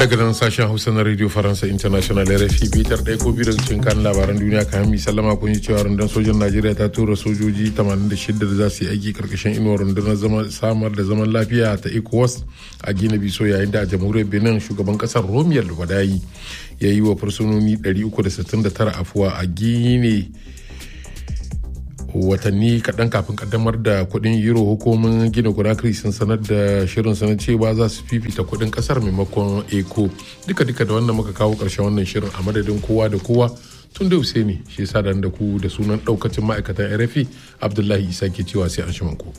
daga nan sashen hausa na radio faransa international rfi bitar ɗaya ko biyu daga cikin kan labaran duniya kayan mi sallama kun yi cewa rundunar sojan najeriya ta tura sojoji 86 da za su yi aiki karkashin inuwar rundunar samar da zaman lafiya ta ecowas a gina biso yayin da a jamhuriyar benin shugaban kasar romiyar wadayi ya yi wa fursunoni 369 afuwa a gine watanni kaɗan kafin kaddamar da kuɗin euro hukumin gina conakry sun sanar da shirin sanar cewa za su fifita kuɗin ƙasar maimakon eco duka duka da wannan muka kawo ƙarshen wannan shirin a madadin kowa da kowa tun da ne shi yasa da ku da sunan ɗaukacin ma'aikatan rfi abdullahi isa ke cewa sai an shi ku.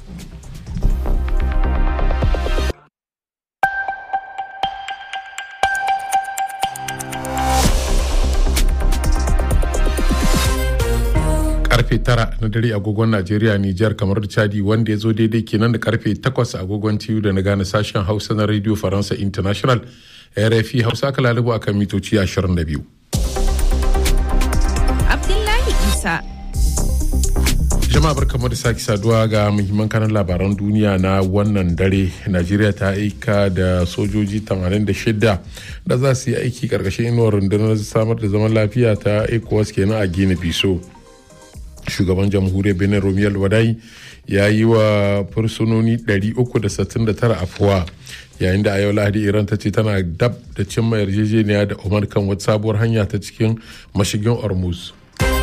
karfe tara na dare agogon Najeriya Nijar kamar da Chadi wanda ya zo daidai kenan da karfe takwas agogon TU da na gane sashen Hausa na Radio Faransa International RFI Hausa aka lalubu a kan mitoci 22. Abdullahi Isa. Jama'a barkamu da sake saduwa ga muhimman kanan labaran duniya na wannan dare. Najeriya ta aika da sojoji 86 da za su yi aiki karkashin inuwar rundunar samar da zaman lafiya ta ECOWAS kenan a Gini Biso. shugaban jamhuriyar benin romiyar wadai ya yi wa fursunoni 369 afuwa yayin da a yau lahadi iran ta ce tana dab da cimma yarjejeniya da umar kan wata sabuwar hanya ta cikin mashigin ormuz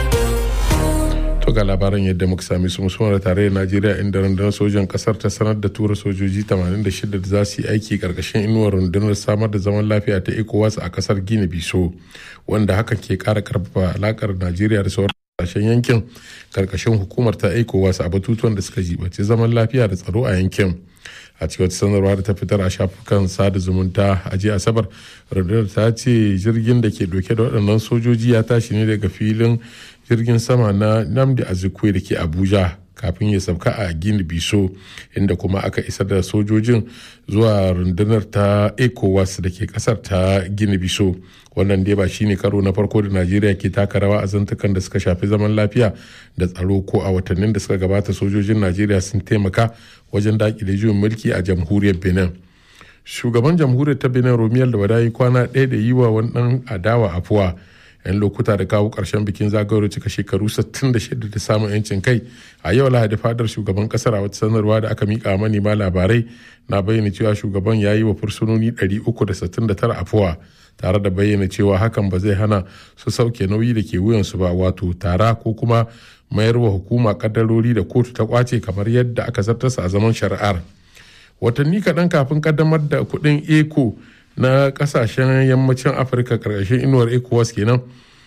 to ga labaran yadda muka sami su musamman da tarayyar najeriya inda rundunar sojan kasar ta sanar da tura sojoji 86 da za su yi aiki karkashin inuwar rundunar samar da zaman lafiya ta ecowas a kasar gini biso wanda hakan ke kara karfafa alakar najeriya da sauran kasashen yankin karkashin hukumar ta ecowas a batutuwan da suka jibace zaman lafiya da tsaro a yankin a cikin wata sanarwa da ta fitar a shafukan sada zumunta a jiya asabar rundunar ta ce jirgin da ke dauke da waɗannan sojoji ya tashi ne daga filin jirgin sama na namdi azikwe da ke abuja kafin ya sauka a gini biso inda kuma aka isar da sojojin zuwa rundunar ta ecowas da ke kasar ta gini biso wannan dai ba shine karo na farko da najeriya ke taka rawa a zantukan da suka shafi zaman lafiya da tsaro ko a watannin da suka gabata sojojin najeriya sun taimaka wajen dakile juyin mulki a jamhuriyar benin shugaban jamhuriyar ta benin romiyar da wadayi kwana ɗaya da yi wa wannan adawa afuwa 'yan lokuta da kawo ƙarshen bikin zagayowar cika shekaru 66 da samun 'yancin kai a yau lahadi fadar shugaban kasar a wata sanarwa da aka mika manema labarai na bayyana cewa shugaban ya yi wa fursunoni 369 afuwa tare da bayyana cewa hakan ba zai hana su sauke nauyi da ke wuyansu ba wato tara ko kuma mayar wa hukuma kaddarori da kotu ta kwace kamar yadda aka zartasa a zaman shari'ar watanni kaɗan kafin kaddamar da kuɗin eco na kasashen yammacin afirka karkashin inuwar ecowas kenan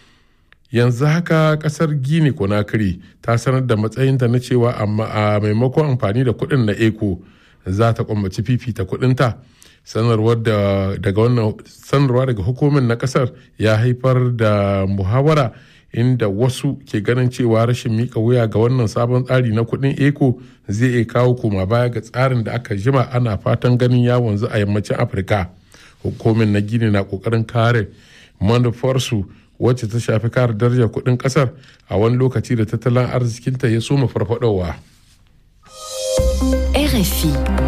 yanzu haka kasar gini conakry ta sanar da matsayinta na cewa amma a maimakon amfani da kuɗin na eco za ta kwammaci fifita kuɗinta sanarwar daga wannan sanarwa daga hukumin na kasar ya haifar da muhawara inda wasu ke ganin cewa rashin mika wuya ga wannan sabon tsari na kuɗin eco zai iya kawo koma baya ga tsarin da aka jima ana fatan ganin ya wanzu a yammacin afirka hukumin na gini na kokarin kare manufarsu wacce ta shafi kare darajar kudin kasar a wani lokaci da tattalin arzikinta ya soma farfadowa. RFI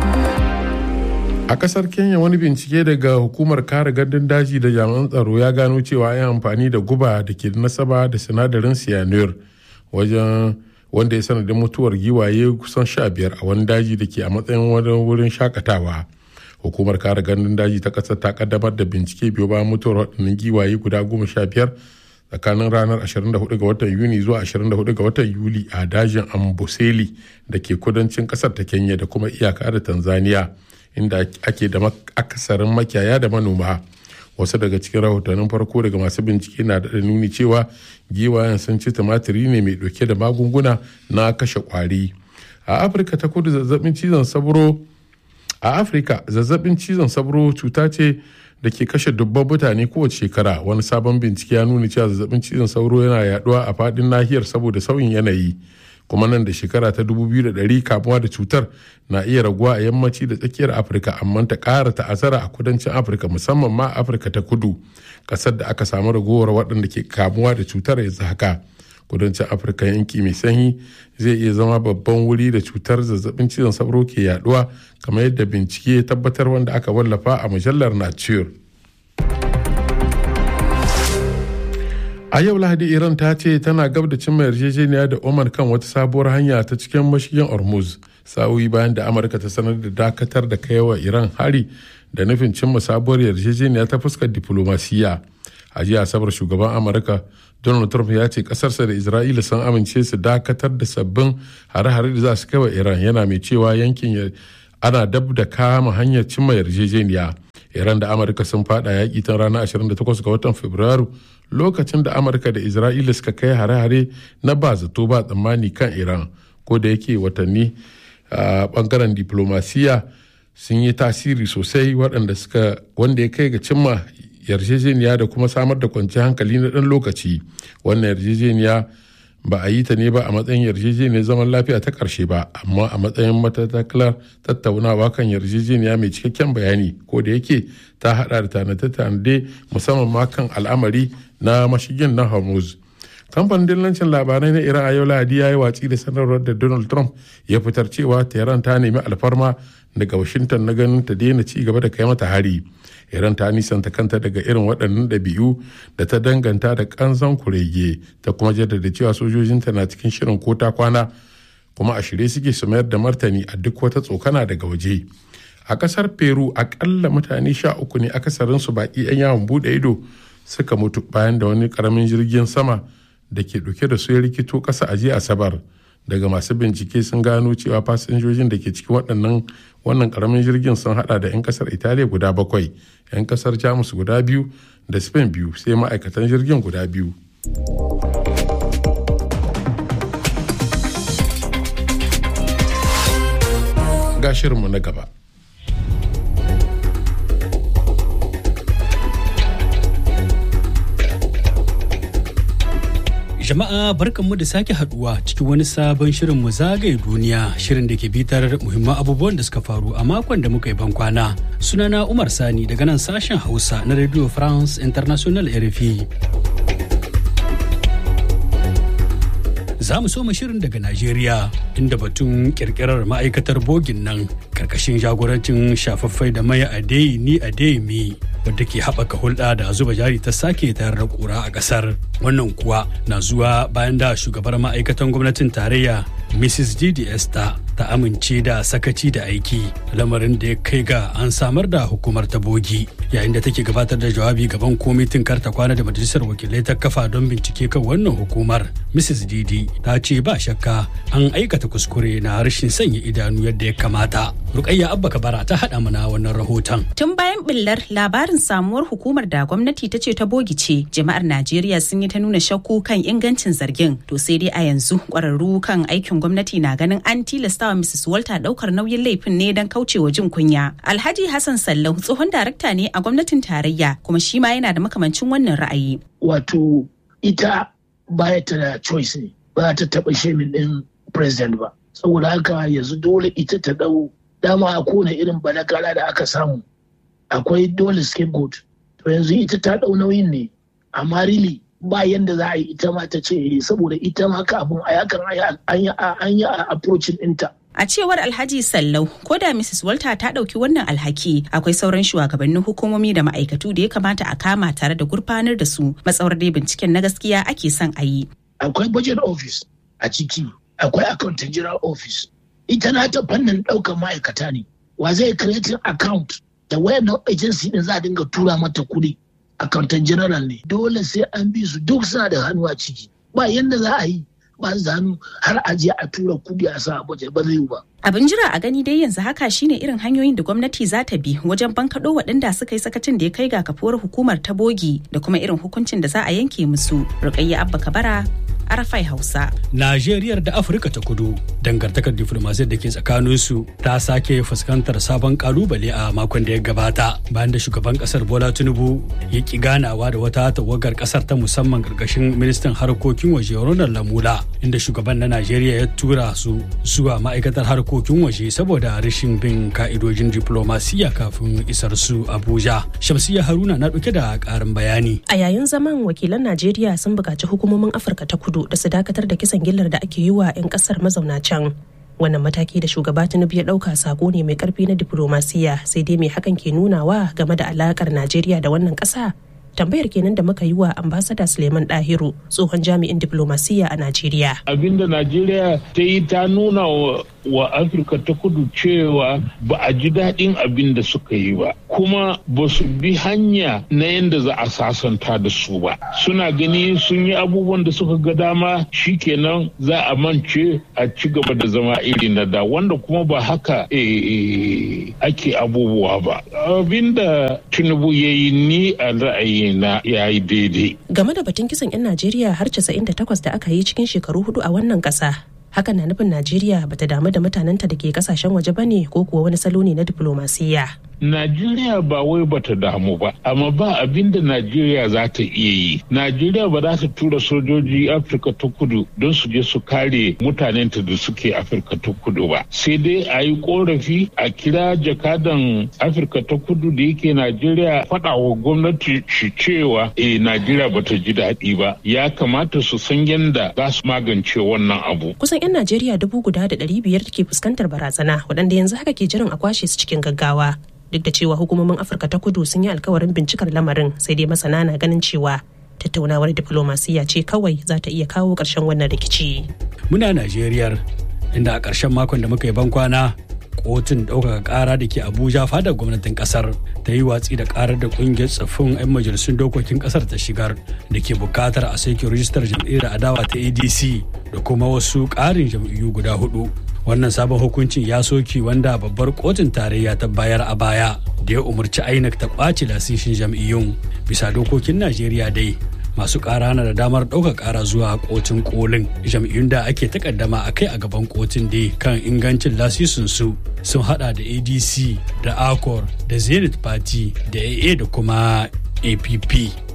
a kasar kenya wani bincike daga hukumar kare gandun daji da jami'an tsaro ya gano cewa ya amfani da guba da ke nasaba da sinadarin cyanure wajen wanda ya sanadin mutuwar giwaye kusan sha biyar a wani daji da ke a matsayin wani wurin shakatawa hukumar kare gandun daji ta kasar ta kaddamar da bincike biyu bayan mutuwar waɗannan giwaye guda goma sha biyar tsakanin ranar 24 ga watan yuni zuwa 24 ga watan yuli a dajin amboseli da ke kudancin kasar ta kenya da kuma iyaka da tanzania inda ake da akasarin makiyaya da manoma wasu daga cikin rahotannin farko daga masu bincike na da nuni cewa giwayen sun ci tumatiri ne mai dauke da magunguna na kashe kwari a afirka ta kudu zazzabin cizon sabro a afirka zazzabin cizon sabro cuta ce da ke kashe dubban mutane kowace shekara wani sabon bincike ya nuna cewa zazzabin cizon sauro yana yaduwa a fadin nahiyar saboda sauyin yanayi kuma nan da shekara ta 2100 kamuwa da cutar na iya raguwa a yammaci da tsakiyar afirka amma ta ƙara ta'azara a kudancin afirka musamman ma afirka ta kudu ƙasar da aka samu ragowar waɗanda ke kamuwa da cutar yanzu haka kudancin afirka yanki mai sanyi zai iya zama babban wuri da cutar zazzabin cizon sauro ke yaduwa kamar yadda bincike ya tabbatar wanda aka wallafa a mujallar nature a yau lahadi iran ta ce tana gab da cimma yarjejeniya da oman kan wata sabuwar hanya ta cikin mashigin hormuz sa'o'i bayan da amurka ta sanar da dakatar da kaiwa iran hari da nufin cimma sabuwar yarjejeniya ta fuskar diplomasiya a jiya asabar shugaban amurka donald trump ya ce kasarsa da isra'ila sun amince su dakatar da sabbin hare-hare da za su kai wa iran yana mai cewa yankin ana dab da kama hanyar cimma yarjejeniya iran da amurka sun fada yaƙi tun ranar 28 ga watan fabrairu lokacin da amurka da isra'ila suka kai hare-hare na ba zato ba tsammani kan iran ko da yake watanni a bangaren diplomasiya sun yi tasiri sosai waɗanda suka wanda ya kai ga cimma yarjejeniya da kuma samar da kwanciyar hankali na ɗan lokaci wannan yarjejeniya ba a yi ta ne ba a matsayin yarjejeniyar zaman lafiya ta ƙarshe ba amma a matsayin matatakalar tattaunawa kan yarjejeniya mai cikakken bayani ko da yake ta hada da tanade-tanade musamman ma kan al'amari na mashigin na hormuz kamfanin dillancin labarai na iran a yau lahadi ya yi watsi da sanarwar da donald trump ya fitar cewa tehran ta nemi alfarma daga washington na ganin ta daina ci gaba da kai mata hari iran ta nisanta kanta daga irin waɗannan ɗabi'u da ta danganta da ƙanzon kurege ta kuma jaddada cewa sojojinta na cikin shirin ko ta kwana kuma a shirye suke su mayar da martani a duk wata tsokana daga waje a ƙasar peru akalla mutane sha uku ne akasarinsu baƙi 'yan yawon buɗe ido suka mutu bayan da wani ƙaramin jirgin sama da ke ɗauke da su ya rikito ƙasa a jiya asabar daga masu bincike sun gano cewa fasinjojin da ke cikin waɗannan wannan ƙaramin jirgin sun hada da 'yan ƙasar italiya guda bakwai 'yan ƙasar jamus guda biyu da spain biyu sai ma'aikatan jirgin guda biyu ga shirinmu na gaba Jama'a barkanmu da sake haduwa cikin wani sabon shirin mu zagaye duniya shirin da ke bitar muhimman abubuwan da suka faru a makon da muka yi bankwana. Sunana Umar Sani daga nan sashen Hausa na Radio France International RFI. Za mu soma shirin daga Najeriya inda batun kirkirar ma'aikatar bogin nan karkashin jagorancin shafaffai da mai adai ni adai mi wadda ke haɓaka hulɗa da zuba jari ta sake tayar da ƙura a ƙasar. Wannan kuwa na zuwa bayan da shugabar ma'aikatan gwamnatin tarayya Mrs. Didi Esther ta amince da sakaci da aiki lamarin da ya kai ga an samar da hukumar ta bogi yayin da take gabatar da jawabi gaban kwamitin karta kwana da majalisar wakilai ta kafa don bincike kan wannan hukumar Mrs. Didi ta ce ba shakka an aikata kuskure na rashin sanya idanu yadda ya kamata. Rukayya Abba Kabara ta haɗa mana wannan rahoton. Tun bayan billar labarin samuwar hukumar da gwamnati ta ce ta bogi ce, jama'ar Najeriya sun yi ta nuna shakku kan ingancin zargin. To sai dai a yanzu ƙwararru kan aikin gwamnati na ganin an tilastawa Mrs. Walter ɗaukar nauyin laifin ne don kaucewa jin kunya. Alhaji Hassan Sallau tsohon darakta ne a gwamnatin tarayya kuma shi ma yana da makamancin wannan ra'ayi. Wato ita baya ta da choice ne ba ta taɓa shemin ɗin president ba. Saboda haka yanzu dole ita ta ɗau dama a kone irin balakala da aka samu akwai dole scapegoat to yanzu ita ta ɗau nauyin ne amma really ba yanda za a yi ita ma ta ce saboda ita ma ka abun a yakan an yi a approaching ɗinta A cewar Alhaji Sallau, ko da Mrs. Walter ta ɗauki wannan alhaki, akwai sauran shugabannin hukumomi da ma'aikatu da ya kamata a kama tare da gurfanar da su matsawar dai binciken na gaskiya ake son a yi. Akwai budget office a ciki, akwai accountant general office. Ita na ta fannin ɗaukar ma'aikata ne. Wa zai creating account da wayannan agency din za a dinga tura mata kuɗi. Accountant general ne. Dole sai an bi su duk suna da hannu a ciki. Ba yanda za a yi. ba zanu har a je a tura kudi a sa budget ba zai ba. Abin jira a gani dai yanzu haka shine irin hanyoyin da gwamnati za ta bi wajen bankaɗo waɗanda suka yi sakacin da ya kai ga kafuwar hukumar ta bogi da kuma irin hukuncin da za a yanke musu. Rukayya Abba Kabara, Arafai Hausa. Najeriya da Afirka ta kudu dangantakar diflomasiyar da ke tsakaninsu ta sake fuskantar sabon kalubale a makon da ya gabata bayan da shugaban kasar Bola Tinubu ya ki ganawa da wata tawagar kasar ta musamman karkashin ministan harkokin waje Ronald Lamula inda shugaban na Najeriya ya tura su zuwa ma'aikatar harkokin waje saboda rashin bin ka'idojin diplomasiya kafin isar su Abuja. Shamsiya Haruna na dauke da karin bayani. A yayin zaman wakilan Najeriya sun buƙaci hukumomin Afirka ta kudu da su dakatar da kisan gillar da ake yi wa 'yan ƙasar mazauna can. Wannan mataki da shugaba Tinubu ya ɗauka sako ne mai ƙarfi na diplomasiya sai dai mai hakan ke nunawa game da alaƙar Najeriya da wannan ƙasa tambayar kenan da muka yi wa ambasada suleiman dahiru tsohon jami'in diplomasiya a najeriya abinda najeriya ta yi ta nuna wa afirka ta kudu cewa ba a ji daɗin abin da suka yi ba kuma ba su bi hanya na yadda za a sasanta da su ba suna gani sun yi abubuwan da suka ga dama shikenan za a mance a ci gaba da zama iri na da wanda kuma ba haka ake abubuwa ba abinda tinubu ya yi ni a ra'ayina ya yi daidai game da batun kisan 'yan najeriya har 98 da aka yi cikin shekaru hudu a wannan ƙasa hakan na nufin najeriya bata damu da mutanenta da ke kasashen waje ba ne ko kuwa wani salo ne na diplomasiya Najeriya ba wai bata damu ba, amma ba abin da Najeriya za ta iya yi. Najeriya ba za ta tura sojoji Afirka ta kudu don su je su kare mutanenta da suke Afirka ta kudu ba. Sai dai a yi korafi a kira jakadan Afirka ta kudu da yake Najeriya faɗa wa gwamnati shi cewa eh Najeriya bata ji daɗi ba. Ya kamata su san yadda za su magance wannan abu. Kusan 'yan Najeriya dubu guda da ɗari biyar ke fuskantar barazana waɗanda yanzu haka ke jiran a kwashe su cikin gaggawa. duk da cewa hukumomin afirka ta kudu sun yi alkawarin bincikar lamarin sai dai masana na ganin cewa tattaunawar diflomasiyya ce kawai za ta iya kawo ƙarshen wannan rikici muna najeriyar inda a ƙarshen makon da muka yi bankwana kotun ɗaukaka ƙara da ke abuja fadar gwamnatin ƙasar ta yi watsi da ƙarar da ƙungiyar tsaffin 'yan majalisun dokokin ƙasar ta shigar da ke buƙatar a sake rijistar jam'iyyar adawa ta adc da kuma wasu ƙarin jam'iyyu guda hudu wannan sabon hukuncin ya soki wanda babbar kotun tarayya ta bayar a baya da ya umarci inec ta ɓaci lasishin jam'iyyun bisa dokokin najeriya dai masu ƙara na da damar ɗaukar ƙara zuwa kotun kolin jam'iyyun da ake takaddama a kai a gaban kotun dai kan ingancin lasisin su sun hada da adc da acor da zenith party da aa da kuma app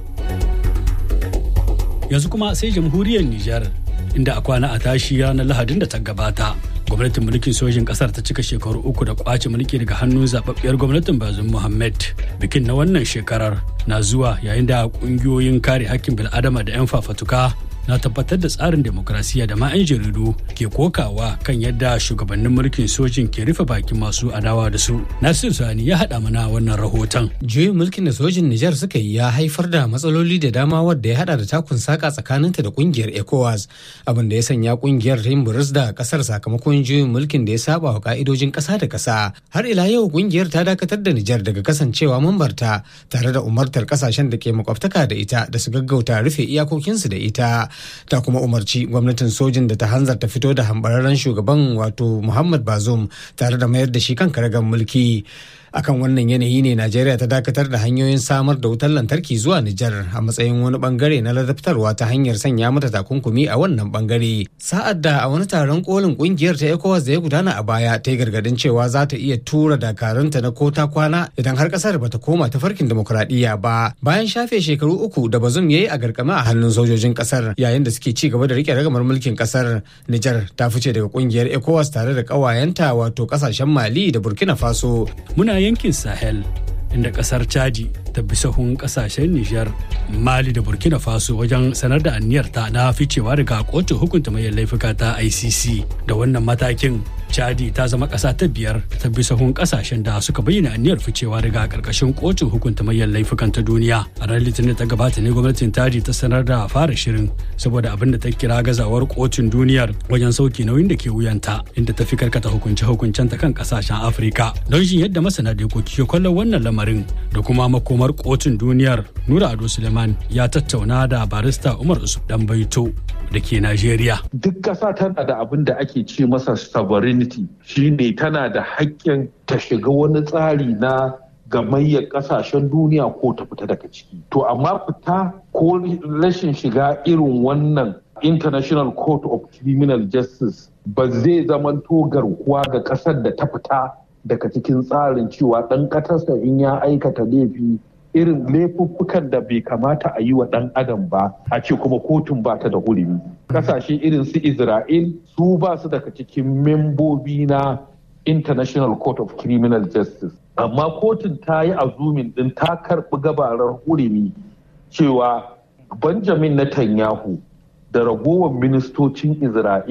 yanzu kuma sai jamhuriyar nijar inda a kwana a tashi ranar lahadin da ta gabata gwamnatin mulkin sojin kasar ta cika shekaru uku da kwace mulki daga hannun zababbiyar gwamnatin bazum muhammad bikin na wannan shekarar na zuwa yayin da kungiyoyin kare hakkin bil'adama da 'yan fafatuka na tabbatar da tsarin demokrasiya da ma 'yan jaridu ke kokawa kan yadda shugabannin mulkin sojin ke rufe bakin masu adawa da su nasir sani ya haɗa mana wannan rahoton juyin mulkin da sojin nijar suka yi ya haifar da matsaloli da dama wadda ya hada da takun saka tsakaninta da kungiyar ecowas abin da ya sanya kungiyar ta yin buris da kasar sakamakon juyin mulkin da ya saba wa ka'idojin kasa da kasa har ila yau kungiyar ta dakatar da nijar daga kasancewa mambarta tare da umartar kasashen da ke makwabtaka da ita da su gaggauta rufe iyakokinsu da ita ta kuma umarci gwamnatin sojin da ta hanzarta fito da hambararren shugaban wato muhammad bazoum tare da mayar da shi kan karagar mulki akan wannan yanayi ne najeriya ta dakatar da hanyoyin samar da wutar lantarki zuwa nijar a matsayin wani bangare na ladabtarwa ta hanyar sanya mata takunkumi a wannan bangare sa'ad da a wani taron kolin kungiyar ta ecowas da ya gudana a baya ta yi gargadin cewa za ta iya tura dakarunta na kota kwana idan har kasar bata koma ta farkin demokuraɗiyya ba bayan shafe shekaru uku da bazum ya yi a garkama a hannun sojojin kasar yayin da suke ci gaba da rike ragamar mulkin kasar nijar ta fice daga kungiyar ecowas tare da kawayenta wato kasashen mali da burkina faso muna yankin sahel inda kasar chadi ta bi sahun kasashen nijar mali da burkina faso wajen sanar da aniyarta na ficewa daga kotun hukunta mai laifuka ta icc da wannan matakin chadi ta zama ƙasa ta biyar ta bi sahun ƙasashen da suka bayyana aniyar ficewa daga ƙarƙashin kotun hukunta manyan laifukan ta duniya a ranar litinin ta gabata ne gwamnatin chadi ta sanar da fara shirin saboda abin da ta kira gazawar kotun duniyar wajen sauke nauyin da ke wuyanta inda ta fi karkata hukunce hukuncen ta kan ƙasashen afirka don shin yadda masana dokoki ke kallon wannan lamarin da kuma makomar kotun duniyar nura ado suleiman ya tattauna da barista umar usuf dan baito da ke najeriya duk ƙasa tana da abin da ake ce masa sovereignty shine tana da haƙƙin ta shiga wani tsari na gamayyar ƙasashen duniya ko ta fita daga ciki to amma fita ko rashin shiga irin wannan international court of criminal justice ba zai zamanto garkuwa ga ƙasar da ta fita daga cikin tsarin cewa ɗan ƙasarsa in ya aikata laifi irin laifuffukan da bai kamata a yi wa ɗan adam ba a ce kuma kotun ba ta da hurumi kasashe irin su isra'il su ba su daga cikin membobi na international court of criminal justice amma kotun ta yi azumin din ta karɓi gabarar hurumi cewa benjamin netanyahu da ragowar ministocin isra'il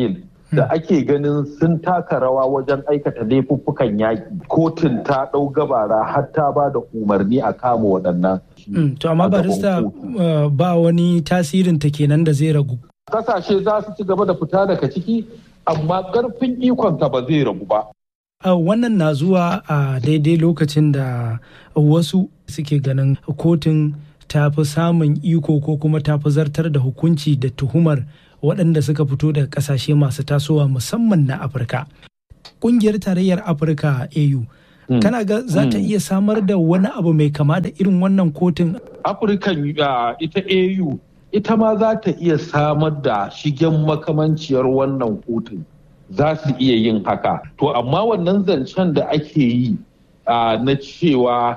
da ake ganin sun taka rawa wajen aikata laifuffukan yaƙi kotun ta ɗau gabara har ta ba da umarni a kama waɗannan. to amma barista ba wani tasirin ta kenan da zai ragu. Kasashe za su ci gaba da fita daga ciki amma ƙarfin ikonta ba zai ragu ba. wannan na zuwa a daidai lokacin da wasu suke ganin kotun ta fi samun iko ko kuma ta fi zartar da hukunci da tuhumar waɗanda suka fito daga ƙasashe masu tasowa musamman na afirka ƙungiyar tarayyar afirka au kana ga za ta iya samar da wani abu mai kama da irin wannan kotun afirkan ita au ita ma za ta iya samar da shigen makamanciyar wannan kotun za su iya yin haka to amma wannan zancen da ake yi na cewa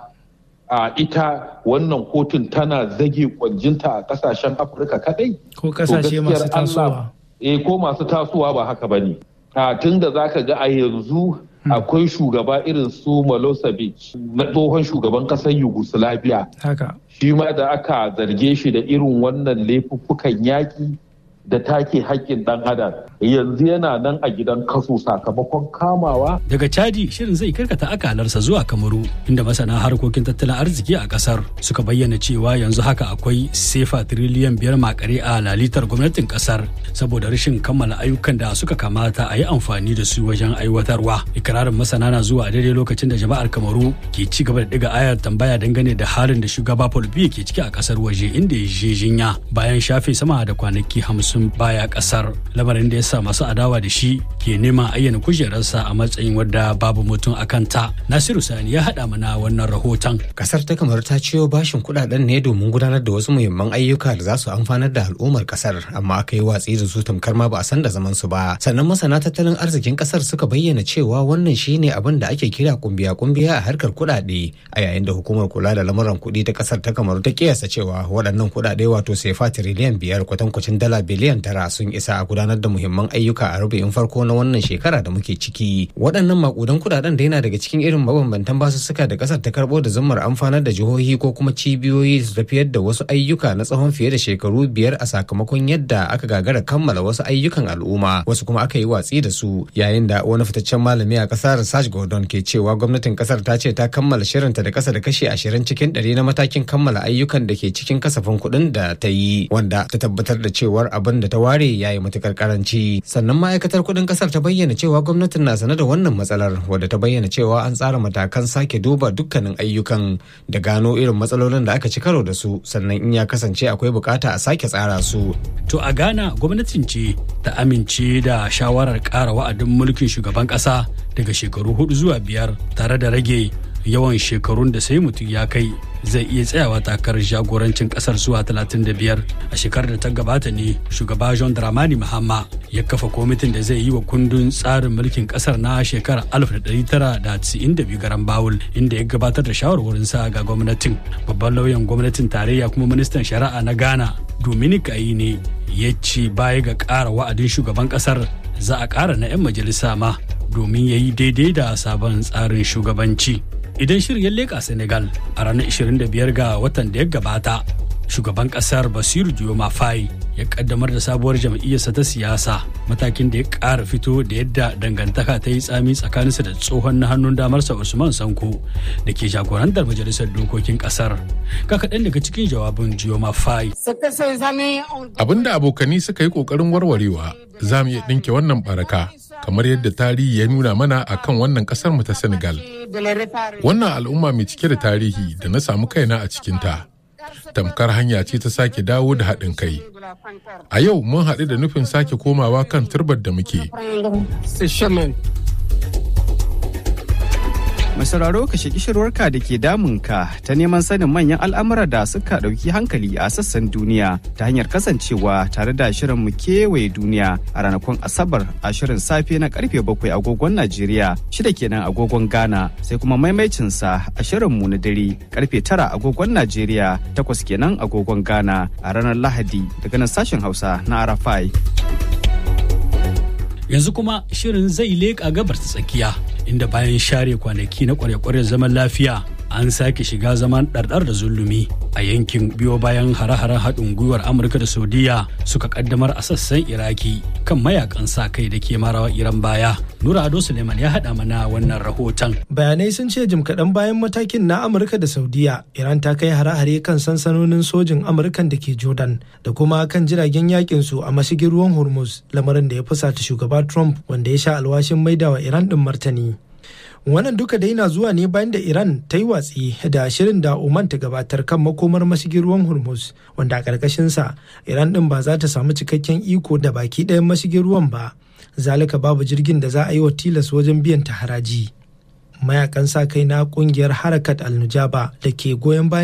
ita wannan kotun tana zage kwanjinta a kasashen afirka kadai ko kasashe masu tasowa eh ko masu tasowa ba haka bane tun da zaka ga a yanzu akwai shugaba irin su Milosevic na tsohon shugaban kasar Yugoslavia haka shi ma da aka zarge shi da irin wannan laifuffukan yaƙi da take haƙƙin ɗan adam yanzu yana nan a gidan kaso sakamakon kamawa. Daga Chadi shirin zai karkata akalarsa zuwa Kamaru inda masana harkokin tattalin arziki a kasar suka bayyana cewa yanzu haka akwai sefa tiriliyan biyar makare a lalitar gwamnatin kasar saboda rashin kammala ayyukan da suka kamata a yi amfani da su wajen aiwatarwa. Ikirarin masana na zuwa a daidai lokacin da jama'ar Kamaru ke ci gaba da ɗiga ayar tambaya dangane da halin da shugaba Paul Biya ke ciki a kasar waje inda ya je jinya bayan shafe sama da kwanaki hamsin sun baya kasar lamarin da ya sa masu adawa da shi ke neman ayyana kujerarsa a matsayin wadda babu mutum a kanta nasiru sani ya haɗa mana wannan rahoton kasar ta kamar ta ciyo bashin kuɗaɗen ne domin gudanar da wasu muhimman ayyuka da za su amfanar da al'ummar kasar amma aka yi watsi da su tamkar ma ba a san da zaman su ba sannan masana tattalin arzikin kasar suka bayyana cewa wannan shine abin da ake kira kumbiya kumbiya a harkar kuɗaɗe a yayin da hukumar kula da lamuran kuɗi ta kasar ta kamar ta kiyasta cewa waɗannan kuɗaɗe wato sefa tiriliyan biyar kwatankwacin dala biliyan biliyan tara sun isa a gudanar da muhimman ayyuka a rubu'in farko na wannan shekara da muke ciki waɗannan makudan kudaden da yana daga cikin irin mabambantan basussuka da ƙasar ta karɓo da zummar amfanar da jihohi ko kuma cibiyoyi su tafiyar da wasu ayyuka na tsawon fiye da shekaru biyar a sakamakon yadda aka gagara kammala wasu ayyukan al'umma wasu kuma aka yi watsi da su yayin da wani fitaccen malami a ƙasar Sash Gordon ke cewa gwamnatin ƙasar ta ce ta kammala shirinta da ƙasa da kashi ashirin cikin ɗari na matakin kammala ayyukan da ke cikin kasafin kuɗin da ta yi wanda ta tabbatar da cewar abin da ta ware ya yi matukar karanci sannan ma'aikatar kudin kasar ta bayyana cewa gwamnatin na sane da wannan matsalar wadda ta bayyana cewa an tsara matakan sake duba dukkanin ayyukan da gano irin matsalolin da aka ci karo da su sannan in ya kasance akwai bukata a sake tsara su to a ghana gwamnatin ce ta amince da shawarar kara wa'adin mulkin shugaban kasa daga shekaru hudu zuwa biyar tare da rage yawan shekarun da sai mutum ya kai zai iya tsayawa takarar jagorancin kasar zuwa 35 a shekarar da ta gabata ne shugaba john dramani mahama ya kafa kwamitin da zai yi wa kundin tsarin mulkin kasar na shekarar 1992 garan bawul inda ya gabatar da shawarwarinsa ga gwamnatin babban lauyan gwamnatin tarayya kuma ministan shari'a na ghana dominic ne ya ce baya ga ƙara wa'adin shugaban kasar za a ƙara na 'yan majalisa ma domin ya yi daidai da sabon tsarin shugabanci idan shirin ya leƙa senegal a ranar 25 ga watan da ya gabata shugaban kasar basiru dioma faye ya kaddamar da sabuwar jam'iyyarsa ta siyasa matakin da ya ƙara fito da yadda dangantaka ta yi tsami tsakaninsa da tsohon na hannun damarsa usman sanko da ke jagorantar majalisar dokokin kasar ka kaɗan daga cikin jawabin dioma faye abinda abokani suka yi ƙoƙarin warwarewa za mu iya ɗinke wannan baraka kamar yadda tarihi ya nuna mana a kan wannan kasar mu ta Senegal. Wannan al'umma mai cike da tarihi da na samu kaina a cikinta. Tamkar hanya ce ta sake dawo da haɗin kai. A yau mun haɗu da nufin sake komawa kan turbar da muke. Masararo ka shaki shirwarka da ke damunka ta neman sanin manyan al'amura da suka ɗauki hankali a sassan duniya ta hanyar kasancewa tare da shirin mu kewaye duniya a ranakun Asabar a shirin safe na karfe bakwai agogon Najeriya shida kenan agogon Ghana sai kuma maimaicinsa a shirin mu na dare karfe tara agogon Najeriya takwas kenan agogon Ghana a ranar Lahadi daga nan sashen Hausa na Arafai. yanzu kuma shirin zai leƙa gabar ta tsakiya inda bayan share kwanaki na kware-kware zaman lafiya an sake shiga zaman ɗarɗar da zulumi a yankin biyo bayan hare-haren haɗin gwiwar amurka da saudiya suka kaddamar a sassan iraki kan mayakan sa kai da ke marawa iran baya nura ado suleiman ya haɗa mana wannan rahoton bayanai sun ce jim kaɗan bayan matakin na amurka da saudiya iran ta kai hare-hare kan sansanonin sojin amurkan da ke jordan da kuma kan jiragen yakin su a mashigin ruwan hormuz lamarin da ya fusata shugaba trump wanda ya sha alwashin maidawa iran ɗin martani wannan duka dai na zuwa ne bayan da iran ta yi watsi da shirin da oman ta gabatar kan makomar mashigin ruwan hormuz wanda a ƙarƙashinsa iran ɗin ba za ta samu cikakken iko da baki ɗayan mashigin ruwan ba zalika babu jirgin da za a yi wa tilas wajen biyan ta haraji mayakan sa kai na ƙungiyar harakat al-nujaba da ke goyon bayan